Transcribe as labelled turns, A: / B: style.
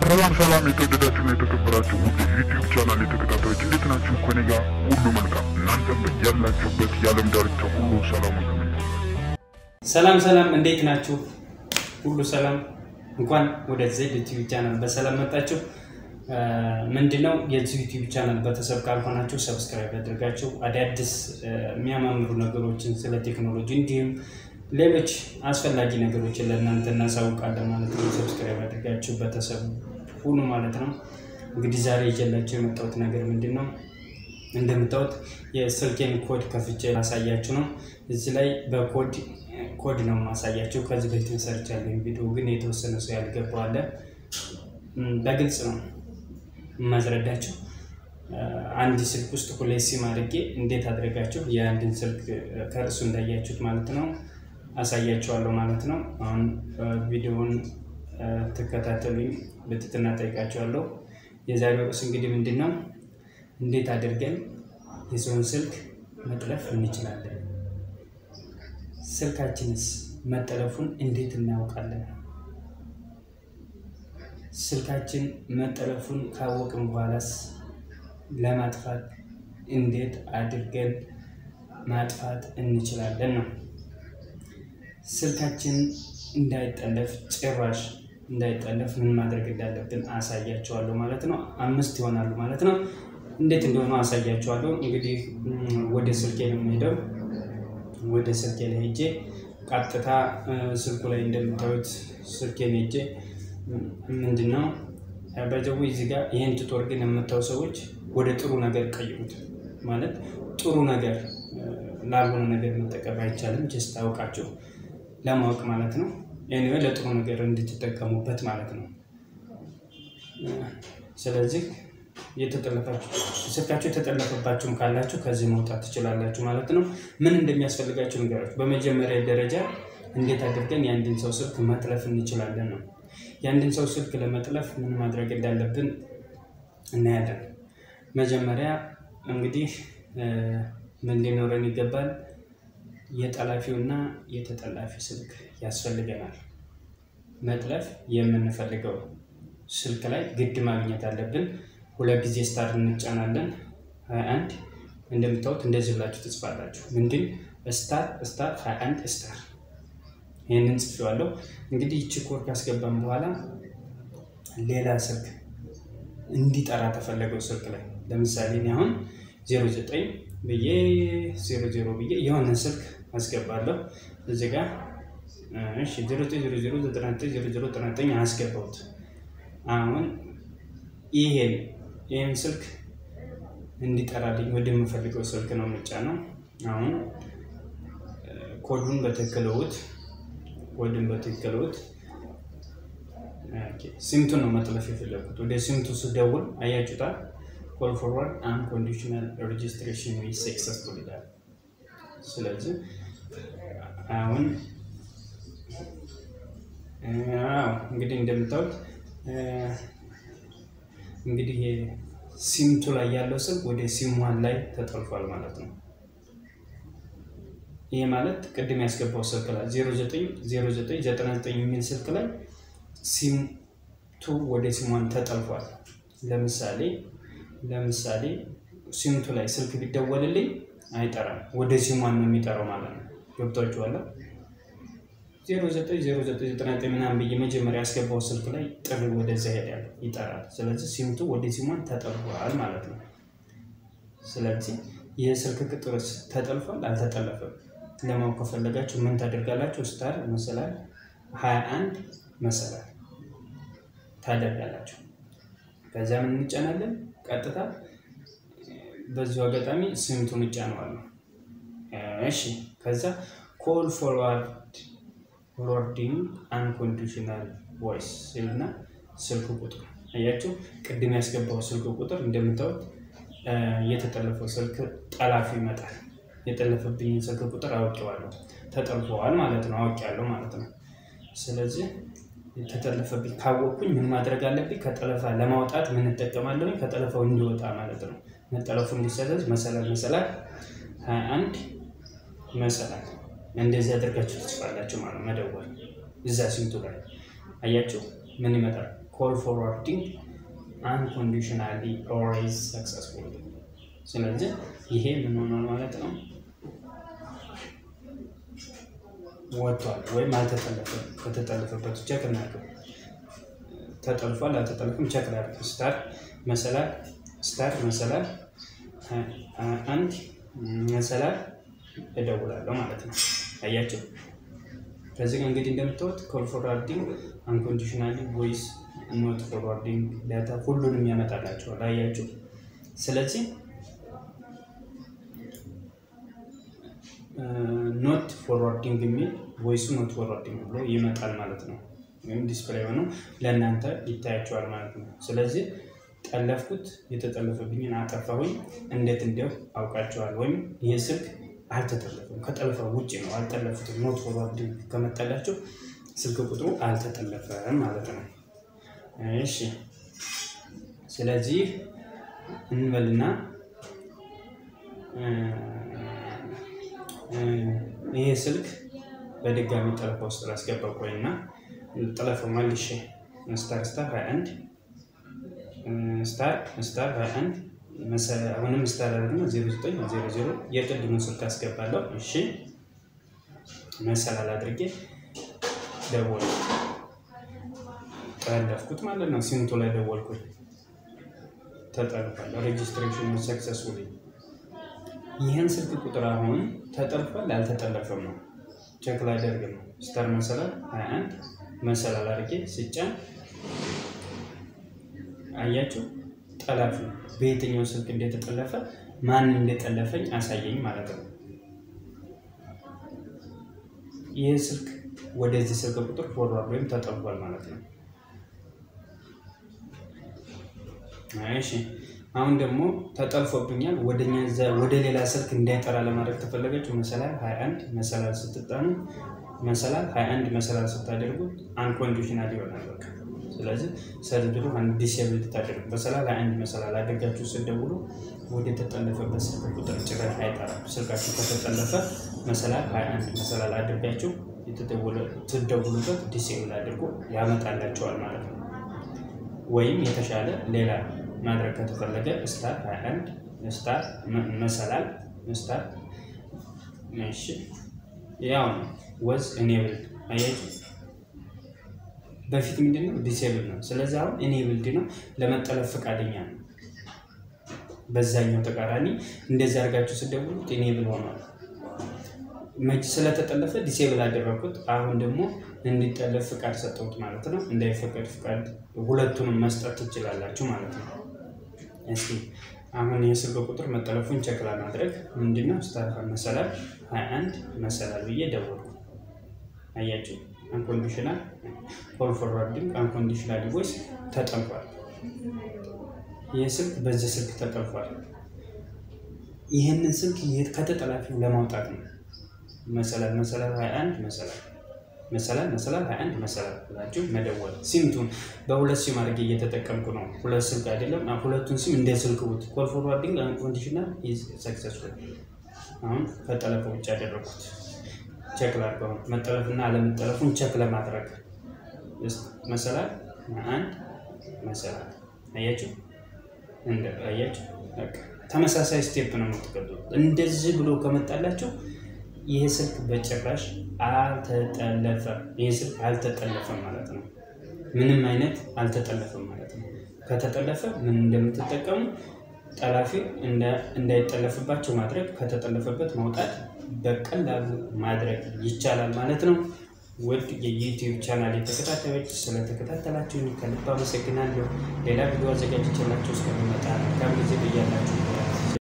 A: ሰላም ሰላም የተወደዳችሁና የተከበራችሁ ውድ ዩቲዩብ ቻናል የተከታታዮች እንዴት ናችሁ? ከኔ ጋር ሁሉ መልካም፣ እናንተም ያላችሁበት የዓለም ዳርቻ ሁሉ ሰላሙ ተመኘ።
B: ሰላም ሰላም፣ እንዴት ናችሁ? ሁሉ ሰላም። እንኳን ወደ ዜድ ዩቲዩብ ቻናል በሰላም መጣችሁ። ምንድነው የዚህ ዩቲዩብ ቻናል ቤተሰብ ካልሆናችሁ ሰብስክራይብ አድርጋችሁ አዳዲስ የሚያማምሩ ነገሮችን ስለ ቴክኖሎጂ እንዲሁም ሌሎች አስፈላጊ ነገሮችን ለእናንተ እናሳውቃለን ማለት ነው። ሰብስክራይብ አድርጋችሁ ቤተሰብ ሁኑ ማለት ነው። እንግዲህ ዛሬ ይዤላችሁ የመጣሁት ነገር ምንድን ነው? እንደምታዩት የስልኬን ኮድ ከፍቼ ላሳያችሁ ነው። እዚህ ላይ በኮድ ኮድ ነው ማሳያችሁ። ከዚህ በፊት ሰርቻለሁ ቪዲዮ ግን የተወሰነ ሰው ያልገባው አለ። በግልጽ ነው የማስረዳችሁ። አንድ ስልክ ውስጥ ሁለት ሲም አድርጌ እንዴት አድርጋችሁ የአንድን ስልክ ከእርሱ እንዳያችሁት ማለት ነው አሳያችኋለሁ ማለት ነው። አሁን ቪዲዮውን ትከታተሉኝ በትህትና ጠይቃችኋለሁ። የዛሬው ርዕስ እንግዲህ ምንድን ነው? እንዴት አድርገን የሰውን ስልክ መጥለፍ እንችላለን? ስልካችንስ መጠለፉን እንዴት እናውቃለን? ስልካችን መጠለፉን ካወቅን በኋላስ ለማጥፋት እንዴት አድርገን ማጥፋት እንችላለን ነው። ስልካችን እንዳይጠለፍ ጭራሽ እንዳይጠለፍ ምን ማድረግ እንዳለብን አሳያቸዋለሁ ማለት ነው። አምስት ይሆናሉ ማለት ነው። እንዴት እንደሆነ አሳያቸዋለሁ። እንግዲህ ወደ ስልኬ ነው የምሄደው። ወደ ስልኬ ላይ ሄጄ ቀጥታ ስልኩ ላይ እንደምታዩት ስልኬን ሄጄ ምንድን ነው በጀቡ እዚህ ጋር ይህን ቱቶር ግን የምታዩ ሰዎች ወደ ጥሩ ነገር ቀይሩት። ማለት ጥሩ ነገር ላልሆነ ነገር መጠቀም አይቻልም። ጀስት አውቃችሁ ለማወቅ ማለት ነው። ኤኒዌይ ለጥሩ ነገር እንድትጠቀሙበት ማለት ነው። ስለዚህ ስልካችሁ የተጠለፈባችሁም ካላችሁ ከዚህ መውጣት ትችላላችሁ ማለት ነው። ምን እንደሚያስፈልጋችሁ ንገራችሁ። በመጀመሪያ ደረጃ እንዴት አድርገን የአንድን ሰው ስልክ መጥለፍ እንችላለን ነው። የአንድን ሰው ስልክ ለመጥለፍ ምን ማድረግ እንዳለብን እናያለን። መጀመሪያ እንግዲህ ምን ሊኖረን ይገባል? የጠላፊው እና የተጠላፊ ስልክ ያስፈልገናል። መጥለፍ የምንፈልገው ስልክ ላይ ግድ ማግኘት አለብን። ሁለት ጊዜ ስታር እንጫናለን። ሀያ አንድ እንደምታዩት እንደዚህ ብላችሁ ትጽፋላችሁ። ምንድን ስታር ስታር ሀያ አንድ ስታር ይህንን ጽፌዋለሁ። እንግዲህ ይቺ ኮድ ካስገባን በኋላ ሌላ ስልክ እንዲጠራ ተፈለገው ስልክ ላይ ለምሳሌ እኔ አሁን ዜሮ ዘጠኝ ብዬ ዜሮ ዜሮ ብዬ የሆነ ስልክ አስገባለሁ እዚህ ጋር እሺ ዜሮ ዘጠኝ ዜሮ ዜሮ ዘጠና ዘጠኝ ዜሮ ዜሮ ዘጠና ዘጠኝ አስገባሁት። አሁን ይሄን ይህን ስልክ እንዲጠራልኝ ወደምፈልገው ስልክ ነው ምጫ ነው። አሁን ኮዱን በትክክልውት ኮድን በትክክልውት ሲምቱን ነው መጥለፍ የፈለጉት። ወደ ሲምቱ ስደውል አያችሁታል ኮል ፎርዋርድ አንኮንዲሽናል ሬጅስትሬሽን ዊ ሰክሰስፉል ይላል። ስለዚህ አሁን እንግዲህ እንደምታዩት እንግዲህ ሲምቱ ላይ ያለው ስልክ ወደ ሲም ዋን ላይ ተጠልፏል ማለት ነው። ይሄ ማለት ቅድም ያስገባው ስልክ ላይ 090999 የሚል ስልክ ላይ ሲም ቱ ወደ ሲም ዋን ተጠልፏል። ለምሳሌ ለምሳሌ ሲምቱ ላይ ስልክ ቢደወልልኝ አይጠራም፣ ወደ ሲሟን ነው የሚጠራው ማለት ነው። ገብቷችኋል? 090999 ምናምን ብዬ መጀመሪያ ያስገባው ስልክ ላይ ጥሪ ወደዛ ሄዳል፣ ይጠራል። ስለዚህ ሲምቱ ወደ ሲሟን ተጠልፏል ማለት ነው። ስለዚህ ይህ ስልክ ቁጥርስ ተጠልፏል አልተጠለፈም ለማወቅ ከፈለጋችሁ ምን ታደርጋላችሁ? ስታር መሰላል 21 መሰላል ታደርጋላችሁ። ከዛ ምን እንጫናለን? ቀጥታ በዚሁ አጋጣሚ ስምቱን እጫነዋለሁ። እሺ ከዛ ኮል ፎርዋርድ ፎርዋርዲንግ አንኮንዲሽናል ቮይስ ሲልና ስልክ ቁጥር አያችሁ፣ ቅድም ያስገባው ስልክ ቁጥር እንደምታዩት የተጠለፈው ስልክ ጠላፊ ይመጣል። የጠለፈብኝን ስልክ ቁጥር አውቄዋለሁ፣ ተጠልፈዋል ማለት ነው። አውቄያለሁ ማለት ነው። ስለዚህ የተጠለፈብኝ ካወቅኩኝ ምን ማድረግ አለብኝ? ከጠለፋ ለማውጣት ምን እጠቀማለሁ? ከጠለፋው እንዲወጣ ማለት ነው። መጠለፉ እንዲሰረዝ መሰላል መሰላል ሀያ አንድ መሰላል እንደዚህ አድርጋችሁ ትጽፋላችሁ ማለት መደወል እዛ ሲምቱ ላይ አያችሁ ምን ይመጣል? ኮል ፎርዋርዲንግ አንኮንዲሽናሊ ኦልዌይዝ ሰክሰስፉል። ስለዚህ ይሄ ምን ሆኗል ማለት ነው ወጥቷል ወይም አልተጠለፈም። ከተጠለፈበት ቸክ እናድርገው። ተጠልፏል አልተጠለፈም ቸክ ላድርግ። ስታር መሰላል ስታር መሰላል አንድ መሰላል እደውላለሁ ማለት ነው። አያቸው ከዚህ ጋር እንግዲህ እንደምታዩት ኮል ፎርዋርዲንግ አንኮንዲሽናሊ ቮይስ ኖት ፎርዋርዲንግ ዳታ ሁሉንም ያመጣላቸዋል። አያችሁ። ስለዚህ ኖት ፎርዋርዲንግ የሚል ቮይሱ ኖት ፎርዋርዲንግ ብሎ ይመጣል ማለት ነው። ወይም ዲስፕሌይ ሆኖ ለእናንተ ይታያቸዋል ማለት ነው። ስለዚህ ጠለፍኩት፣ የተጠለፈብኝን አጠፋሁኝ፣ እንዴት እንዲያው አውቃቸዋል። ወይም ይህ ስልክ አልተጠለፈም፣ ከጠለፈ ውጭ ነው፣ አልጠለፉትም። ኖት ፎርዋርዲንግ ከመጣላቸው ስልክ ቁጥሩ አልተጠለፈም ማለት ነው። እሺ ስለዚህ እንበልና ይሄ ስልክ በድጋሚ ጠለፋ ውስጥ ላስገባ ቆይና ጠለፈው መልሼ ስታር ስታር 21 ስታር ስታር 21 አሁንም ስታር ደግሞ 0900 የቅድሙን ስልክ አስገባለሁ። እሺ መሰላል አድርጌ ደወል ጠለፍኩት ማለት ነው። ሲምቱ ላይ ደወልኩኝ፣ ተጠልፏል። ሬጅስትሬሽን ሰክሰስፉሊ። ይህን ስልክ ቁጥር አሁን ተጠልፏል አልተጠለፈም ነው ቼክ ላደርግ ነው። ስታር መሰላል 21 መሰላል አድርጌ ስጫን አያችሁ፣ ጠላፊ በየትኛው ስልክ እንደተጠለፈ ማን እንደጠለፈኝ አሳየኝ ማለት ነው። ይህ ስልክ ወደዚህ ስልክ ቁጥር ፎርዋርድ ወይም ተጠልፏል ማለት ነው። እሺ አሁን ደግሞ ተጠልፎብኛል ወደ ሌላ ስልክ እንዳይጠራ ለማድረግ ተፈለገችው መሰላል 21 መሰላል ስትጣኑ መሰላል 21 መሰላል ስታደርጉት አንኮንዲሽናል ይሆናል በቃ። ስለዚህ ሰርድሩ አንድ ዲስብል ታደርጉ መሰላል 21 መሰላል አድርጋችሁ ስደውሉ ወደ ተጠለፈበት ስልክ ቁጥር ጭራሽ አይጠራም። ስልካችሁ ከተጠለፈ መሰላል 21 መሰላል አድርጋችሁ ትደውሉበት ዲስብል አድርጎ ያመጣላቸዋል ማለት ነው። ወይም የተሻለ ሌላ ማድረግ ከተፈለገ ስታር 21 ስታር መሰላል ስታር እሺ፣ ያው ነው ወዝ ኢኔብልድ አያችሁ። በፊት ምንድነው ዲሴብል ነው። ስለዚህ አሁን ኢኔብልድ ነው፣ ለመጠለፍ ፈቃደኛ ነው። በዛኛው ተቃራኒ እንደዚህ አድርጋችሁ ስደውሉት ኢኔብል ሆኗል። መች ስለተጠለፈ ዲሴብል አደረኩት። አሁን ደግሞ እንዲጠለፍ ፍቃድ ሰጠሁት ማለት ነው። እንዳይፈቀድ ፍቃድ ሁለቱንም መስጠት ትችላላችሁ ማለት ነው። እስኪ አሁን የስልክ ቁጥር መጠለፉን ቸክ ለማድረግ ምንድነው ስታር መሰላል 21 መሰላል ብዬ ደወልኩ። አያችሁ አንኮንዲሽናል ኮል ፎርዋርዲንግ አንኮንዲሽናል ቮይስ ተጠልፏል። ይህ ስልክ በዚህ ስልክ ተጠልፏል። ይህንን ስልክ ከተጠላፊው ለማውጣት ነው መሰላል መሰላል 21 መሰላል መሰላል መሰላል 21 መሰላል ብላችሁ መደወል። ሲምቱን በሁለት ሲም አድርጌ እየተጠቀምኩ ነው። ሁለት ስልክ አይደለም። ሁለቱን ሲም እንደ ስልክ ውት ኮል ፎርዋርዲንግ አንኮንዲሽናል ኢዝ ሰክሰስፉል። አሁን ከጠለፈ ውጭ ያደረኩት ቼክ ላድርገው መጠለፍና አለመጠለፉን ቼክ ለማድረግ መሰላል አንድ መሰላል አያችሁ፣ እንደ አያችሁ ተመሳሳይ ስቴፕ ነው የምትቀጥሉት። እንደዚህ ብሎ ከመጣላችሁ ይህ ስልክ በጭራሽ አልተጠለፈም። ይህ ስልክ አልተጠለፈም ማለት ነው። ምንም አይነት አልተጠለፈም ማለት ነው። ከተጠለፈ ምን እንደምትጠቀሙ ጠላፊ እንዳይጠለፍባቸው ማድረግ፣ ከተጠለፈበት ማውጣት በቀላሉ ማድረግ ይቻላል ማለት ነው። ውድ የዩቲዩብ ቻናል ተከታታዮች ስለተከታተላችሁ ከልብ አመሰግናለሁ። ሌላ ቪዲዮ አዘጋጅቼላችሁ እስከሚመጣ መልካም ጊዜ ብያላችሁ።